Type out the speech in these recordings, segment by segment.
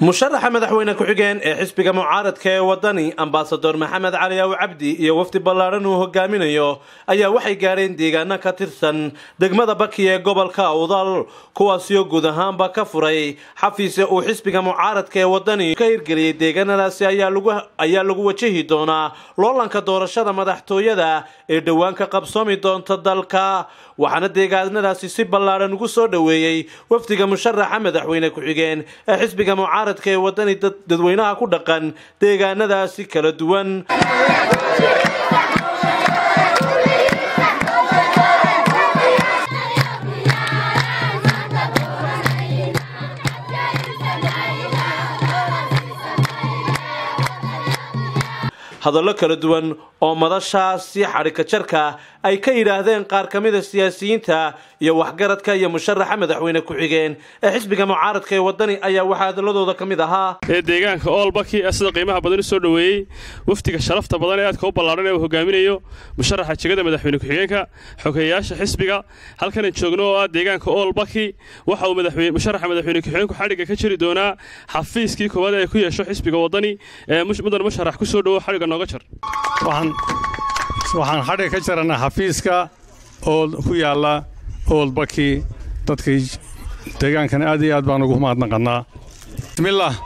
musharaxa madaxweyne ku-xigeen ee xisbiga mucaaradka ee wadani ambasador maxamed cali aw cabdi iyo wafdi ballaadhan uu hogaaminayo ayaa waxay gaadheen deegaano ka tirsan degmada baki ee gobolka awdal kuwaasioo guud ahaanba ka furay xafiise uu xisbiga mucaaradka ee wadani ka hirgeliyey deegaanadaasi ayaa lagu wajahi doonaa loolanka doorashada madaxtooyada ee dhowaan ka qabsoomi doonta dalka waxaana deegaanadaasi si ballaadhan ugu soo dhoweeyey wafdiga musharaxa madaxweyne ku-xigeen ee xisbiga mucaaradka ee wadani dadweynaha ku dhaqan deegaanadaasi kala duwan hadallo kala duwan oo madashaasi xadhika jarka ay ka yidhaahdeen qaar ka mida siyaasiyiinta iyo waxgaradka iyo musharaxa madaxweyne ku-xigeen ee xisbiga mucaaradka ee wadani ayaa waxaa hadaladooda ka mid ahaa ee deegaanka oolbaki ee sida qiimaha badan u soo dhoweeyey wafdiga sharafta badan ee aadka u ballaadhan ee uu hogaaminayo musharaxa jegada madaxweyne ku-xigeenka xogeeyaasha xisbiga halkanan joogno oo ah deegaanka oolbaki waxa uu musharaxa madaxweyne ku-xigeenku xadhigga ka jiri doonaa xafiiskii koowaad ee ku yeesho xisbiga wadani ee mudan musharax ku soo dhowo xadhigga nooga jar waxaan xadhig ka jarannaa xafiiska oo ku yaalla oolbaki dadkii deegaankana aad iyo aad baan ugu mahadnaqannaa bismillaah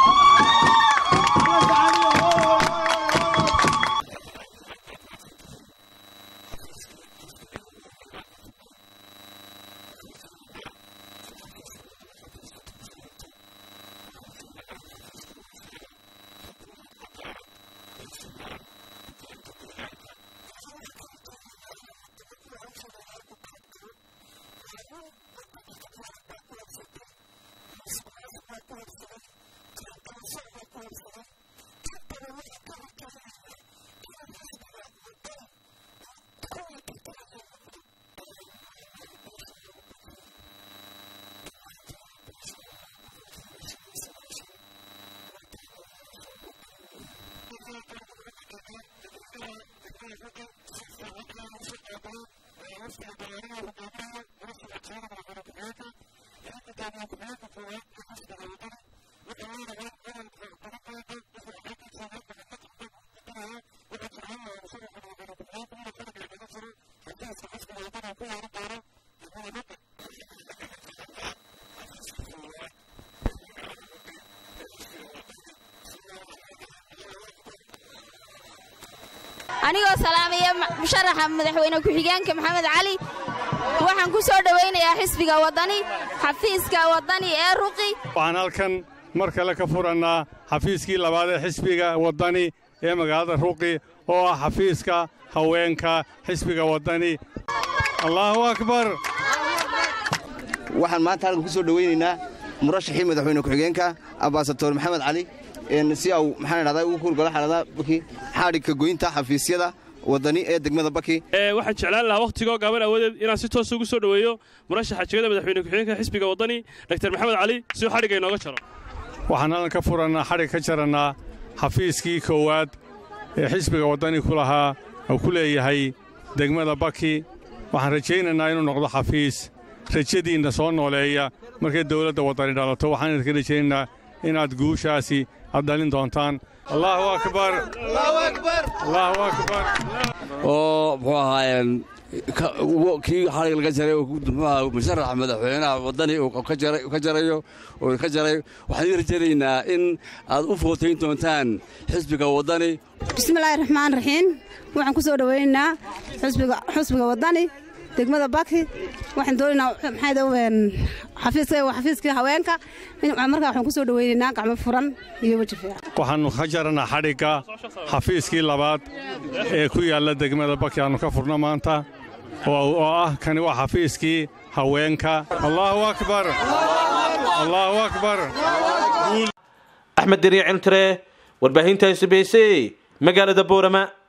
anigoo salaamaya musharaxa madaxweyne ku-xigeenka maxamed cali waxaan ku soo dhowaynayaa xisbiga waddani xafiiska waddani ee ruqi waxaan halkan mar kale ka furannaa xafiiskii labaad ee xisbiga waddani ee magaalada ruqi oo ah xafiiska haweenka xisbiga waddani allaahu akbar waxaan maanta halkan ku soo dhowaynaynaa murashaxii madaxweyne ku-xigeenka ambasador maxamed cali si au maxaan idhahdaa ugu kuurgalo xaaladaha baki xaadhigka goynta xafiisyada waddani ee degmada baki waxaan jeclaan lahaa wakhtigoo gaaban awoodeed inaan si toosa ugu soo dhoweeyo murashaxa jegada madaxweyne ku-xigeenka xisbiga waddani dr maxamed cali si uu xadhigga inooga jaro waxaan halkan ka furannaa xadhig ka jarannaa xafiiskii koowaad ee xisbiga waddani ku lahaa oo ku leeyahay degmada baki waxaan rajaynaynaa inuu noqdo xafiis rajadiinna soo nooleeya markay dawladda waddani dhalato waxaan idinka rajaynaynaa inaad guushaasi aad dhalin doontaan allaahu akbar allaahu akbar oo muxuu ahaayeen kii xalig laga jaray muxuaha musharaxa madaxweynaha waddani uu ka jarayo oo ka jaray waxaan idin rajaynaynaa in aad u footayn doontaan xisbiga waddani bismillaahi raxmaan raxiim waxaan ku soo dhowaynaynaa xusbiga waddani degmada baki waxaan doonaynaa xafiiska xafiiskii haweenka markaa waxaan ku soo dhowaynaynaa gacmo furan iyo weji fiican waxaannu ka jarannaa xadhigga xafiiskii labaad ee ku yaalla degmada baki aannu ka furno maanta oo ah kani waa xafiiskii haweenka allaahu akbar allaahu akbar axmed deriya ciltire warbaahinta sbc magaalada boorama